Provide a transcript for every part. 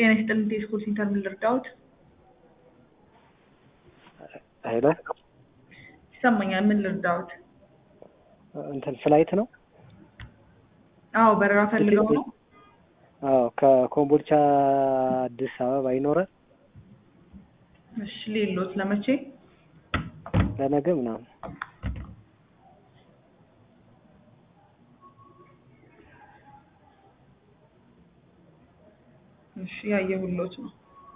ጤና ይስጥልኝ ቴስኮል ሴንተር ምን ልርዳዎት? ሄሎ ይሰማኛል። ምን ልርዳዎት? እንትን ፍላይት ነው? አዎ በረራ ፈልገው ነው? አዎ ከኮምቦልቻ አዲስ አበባ ይኖራል? እሺ ሌሎት ለመቼ? ለነገ ምናምን እሺ ያየሁሎት ነው።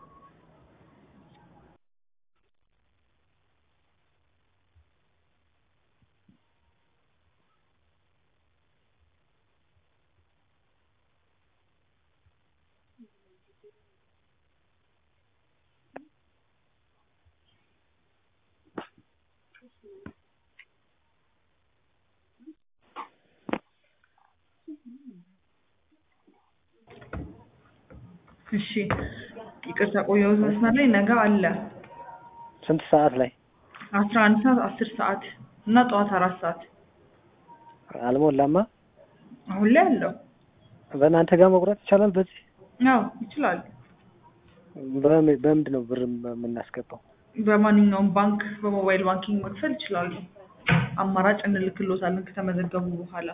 እሺ ይቅርታ ቆየሁት መስመር ላይ ነገ አለ ስንት ሰዓት ላይ? አስራ አንድ ሰዓት አስር ሰዓት እና ጠዋት አራት ሰዓት አልሞላማ። አሁን ላይ አለው። በእናንተ ጋር መቁረጥ ይቻላል? በዚህ አዎ ይችላሉ። በምን- በምንድን ነው ብር የምናስገባው? በማንኛውም ባንክ በሞባይል ባንኪንግ መክፈል ይችላሉ። አማራጭ እንልክሎታለን ከተመዘገቡ በኋላ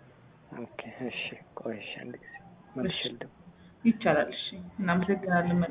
ኦኬ እሺ። ቆይ እሺ፣ አንድ ጊዜ መልሼ ልደውል። ይቻላል። እሺ እናመሰግናለን።